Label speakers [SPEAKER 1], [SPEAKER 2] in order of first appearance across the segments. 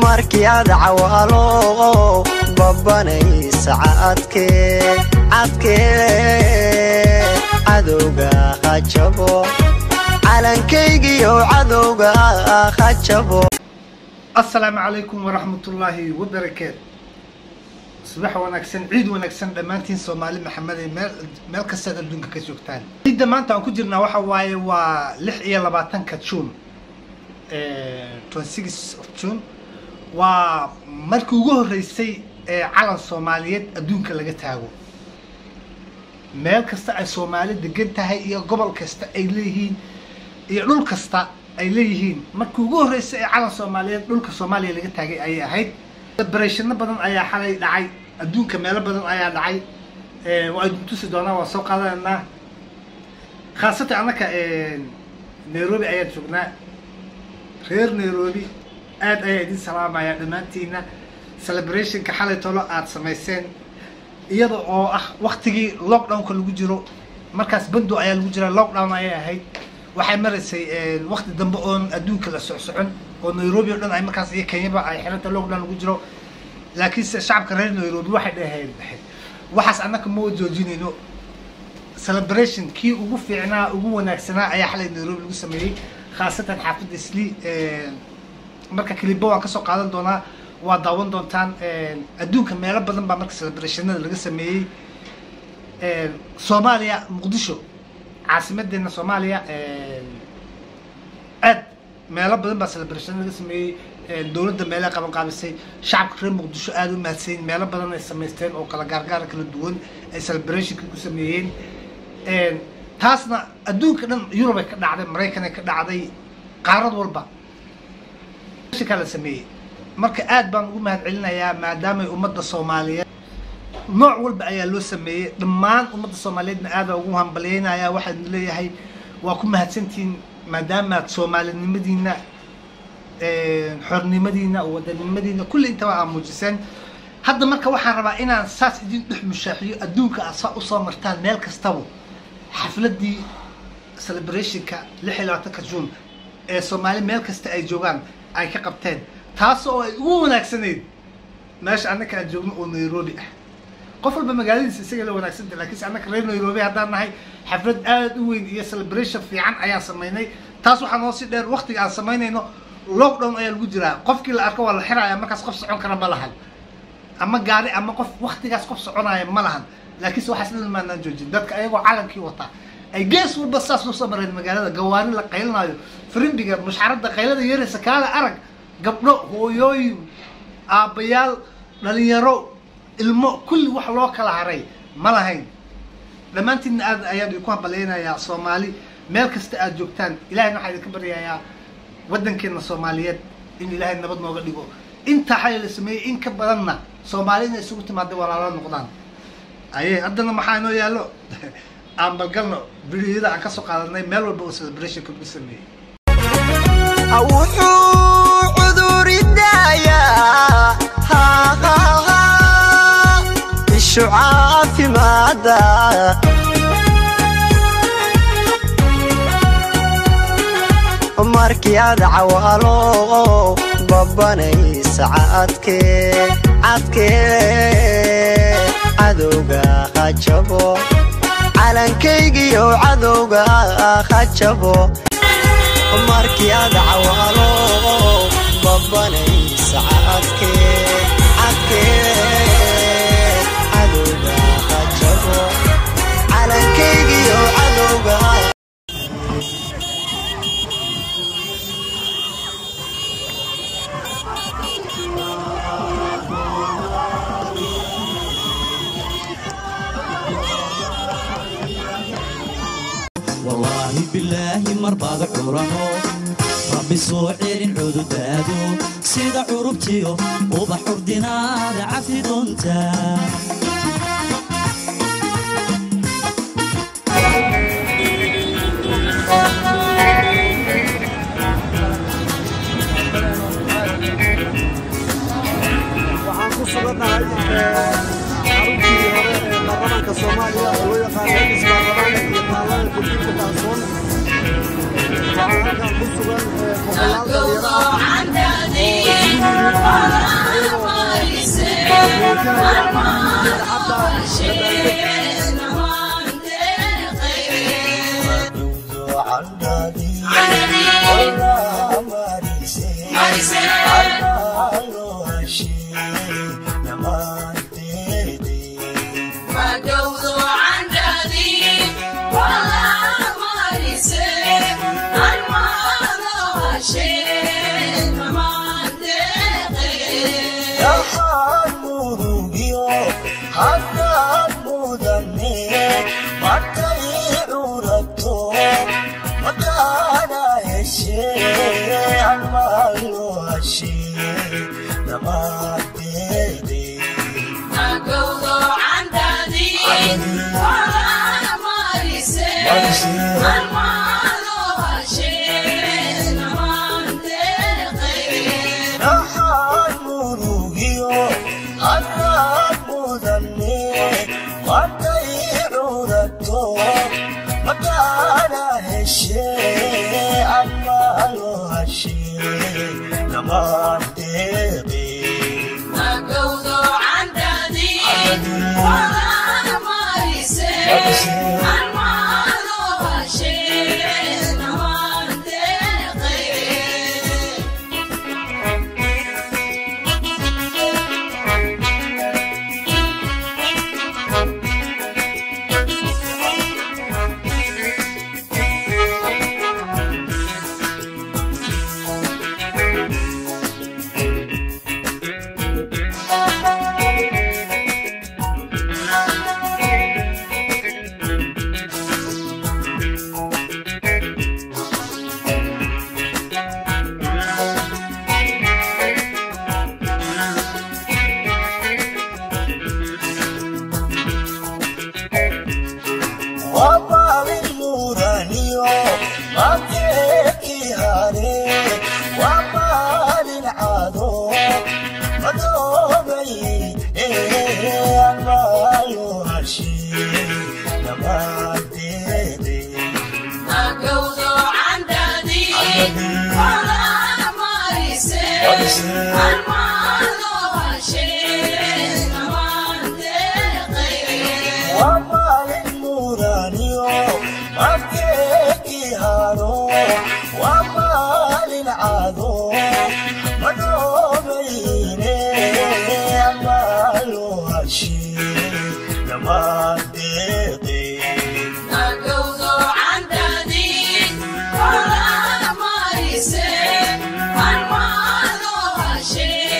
[SPEAKER 1] markii aad cawaalo babanaysa cadkee cadkee cadowga ha jabo calankaygiyo cadowga ha jabo
[SPEAKER 2] asalaamu calaykum waraxmatullaahi wabarakaatu subax wanaagsan ciid wanaagsan dhammaantiin soomaali maxamed ee meel meel kastaad adduunka ka joogtaan ciidda maanta aan ku jirnaa waxa waaye waa lix iyo labaatanka june twenty six of june waa markii ugu horreysay ee calan soomaaliyeed adduunka laga taago meel kasta ay soomaali degan tahay iyo gobol kasta ay leeyihiin iyo dhul kasta ay leeyihiin markii ugu horreysay ee calan soomaaliyeed dhulka soomaaliya laga taagay ayay ahayd barashano badan ayaa xalay dhacay adduunka meelo badan ayaa dhacay waa idin tusi doonaa waa soo qaadanaynaa khaasatan annaka nairobi ayaan joognaa reer nairobi aad ayaa idin salaamaya dhammaantiina celebrationka xalay tolo aada samayseen iyada oo ah waktigii lockdownka lagu jiro markaas bando ayaa lagu jira lockdown ayay ahayd waxay maraysay wakti dambe oon adduunka la socsocon oo nairobi o dhan ay markaas iyo kenyaba ay xiranta lockdown lagu jiro laakiinse shacabka reer nairobi waxay dhaheen waxaas annaka ma joojinayno celebration kii ugu fiicnaa ugu wanaagsanaa ayaa xalay nairobi lagu sameeyey khaasatan xaafadda sli marka kalibo waan kasoo qaadan doonaa waa daawan doontaan adduunka meelo badan baa marka celebrationada laga sameeyey soomaaliya muqdisho caasimadeena soomaaliya aad meelo badan baa celebration laga sameeyey dowladda meelay qaban qaabisay shacabka reer muqdisho aada u mahadsayin meelo badan ay samaysteen oo kala gaargaara kala duwan ay celebrationka ku sameeyeen taasna adduunka dhan yurub ay ka dhacday maraykan ay ka dhacday qaarad walba ka la sameeyey marka aad baan ugu mahad celinayaa maadaamay ummadda soomaaliyeed nooc walba ayaa loo sameeyey dhammaan ummadda soomaaliyeedna aada ugu hambalyeynaya waxaan leeyahay waa ku mahadsantihiin maadaamaad soomaalinimadiina xornimadiina wadanimadiina kulli intaba aa muujiseen hadda marka waxaan rabaa inaan saas idin dhex mushaaxiyo adduunka aad saa usoo martaan meel kastaba xafladii celebrationka lix iyo labaatanka june ee soomaali meel kasta ay joogaan ay ka qabteen taas oo ay ugu wanaagsanayd meesha annaka aan joogno oo nairobi ah qof walba magaaladiisa isaga la wanaagsanta lakiinse annaka reer nairobi haddaan nahay xaflad aada u weyn iyo celebration fiican ayaan samaynay taas waxaa noo si dheer waktiga aan samaynayno lockdown ayaa lagu jiraa qofkii la arko waa la xiraya markaas qof socon kara ma lahan ama gaari ama qof waktigaas qof soconaya ma lahan laakiinse waxaas dhan maanaan joojin dadka ayagoo calankii wataa ay gees walba saas usoo mareen magaalada gawaari la qaylinayo firimbiga mushcaradda qaylada yaraysa kaala arag gabdho hooyooyin aabbayaal dhalinyaro ilmo kulli wax loo kala haray ma lahayn dhammaantiinna aad ayaan idinku hambalyaynayaa soomaali meel kasta aad joogtaan ilahayna waxaa idinka baryayaa waddankeena soomaaliyeed in ilaahay nabad nooga dhigo intaa xalay la sameeyey in ka badanna soomaali inay isugu timaada walaalo noqdaan aye haddana maxaa inoo yaallo aan balgalno videoyada aan kasoo qaadanay meel walba oo celebrationka lagu sameeyey
[SPEAKER 1] wuxuu cuduridayaa ishu caafimaada markii aad cawaalo babanaysa cadkee cadkee cadowga ha jabo calankaygiyo cadowga ha jabo markii aad cawaalo babanaysa cadkee cadkee cadowga ha jabo calankaygiyo cadowga
[SPEAKER 3] wallaahi bilaahi marbaad curaho rabbi soo celin cududaado sida curubtiyo ubax urdinaada cafi doonta
[SPEAKER 4] waxaan ku sugannahay xaruntii hore ee baarlamaanka soomaaliya oo loo yaqaan eedis baarlamaanka iyo taalada guddiinka taansoon waxaa halkan ku sugan boqolaal dhalinyaro ah muujinaya farxadda
[SPEAKER 5] Yeah.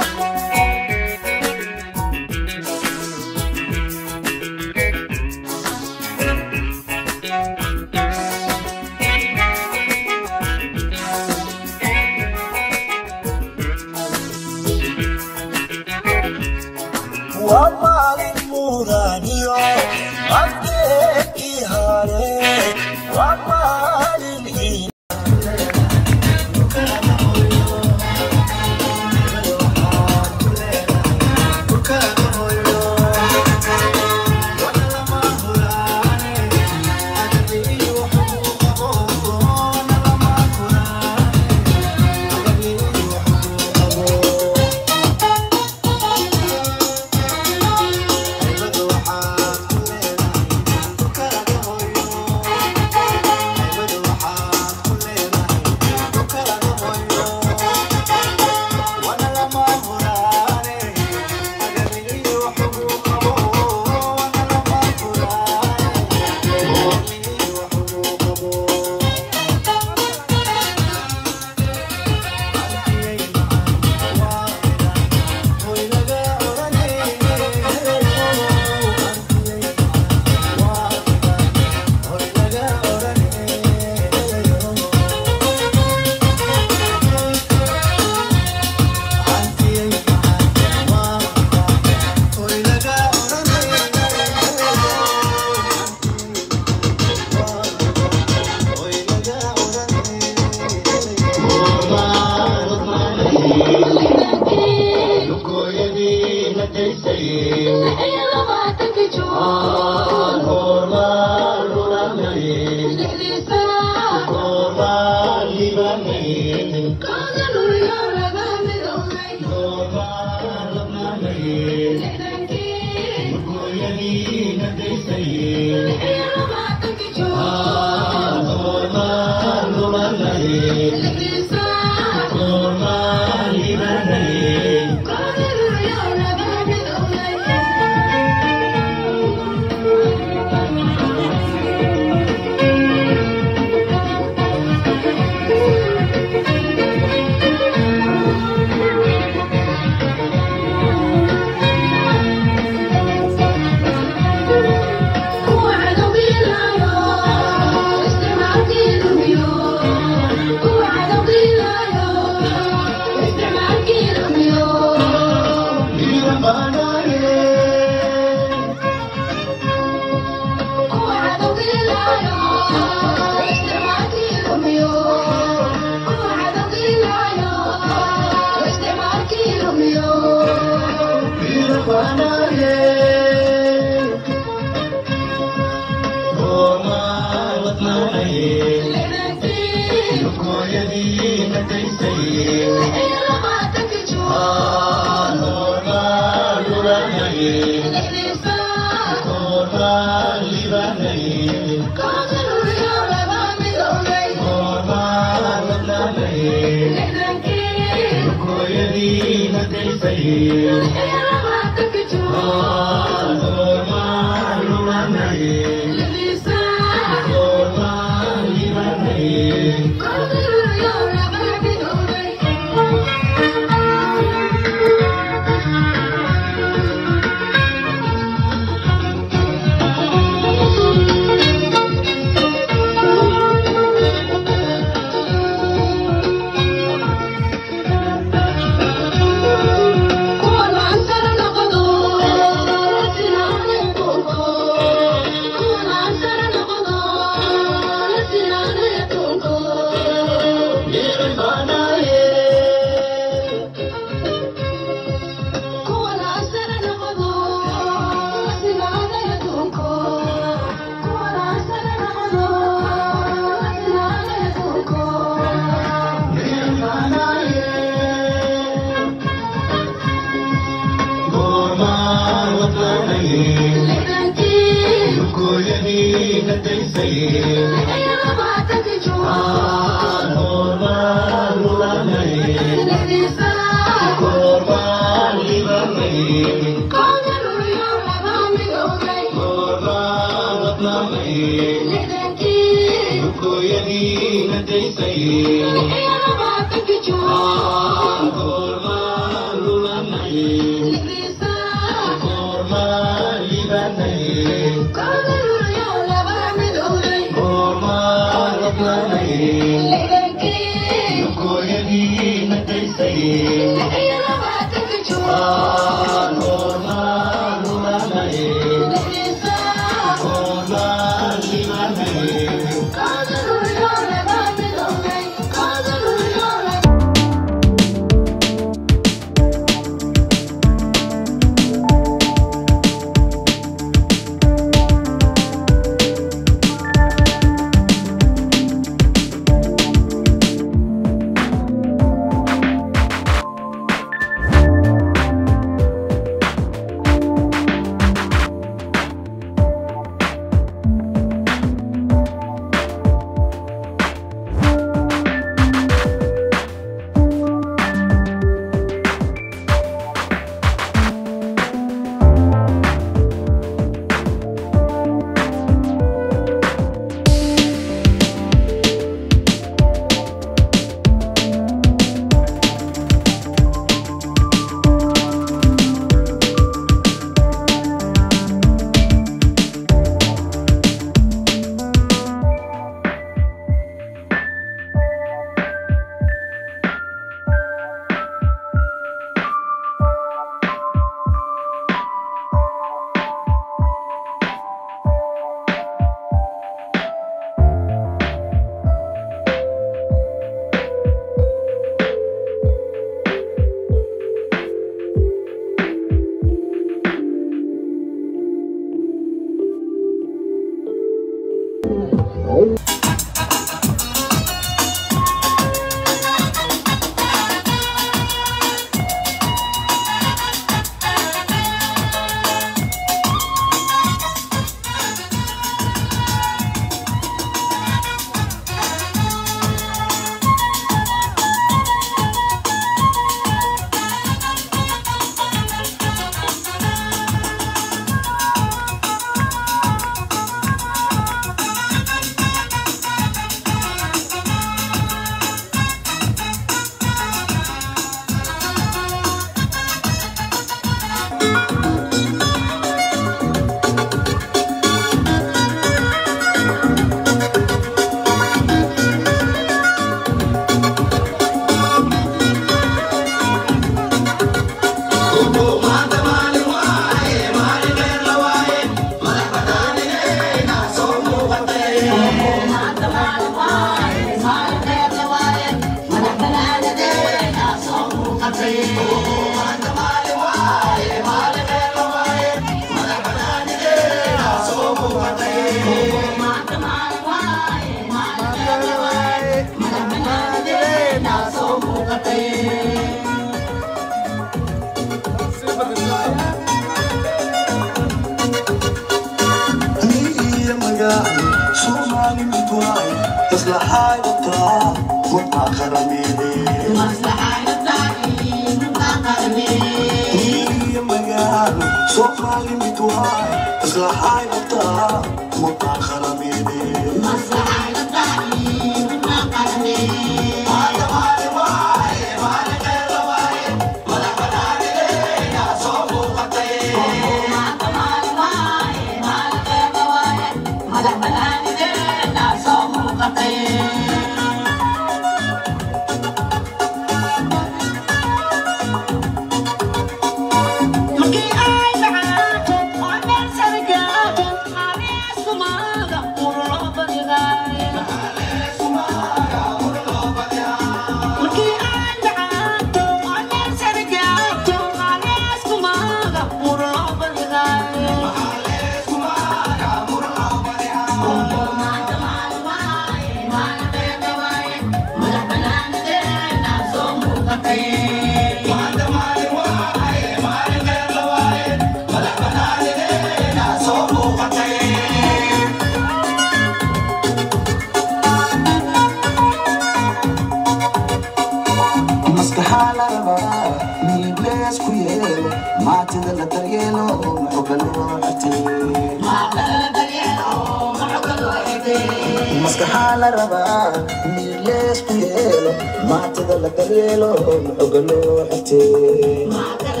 [SPEAKER 5] maskaxaa la rabaa mid leesku yeelo maatada la daryeelo xoga loo xirtee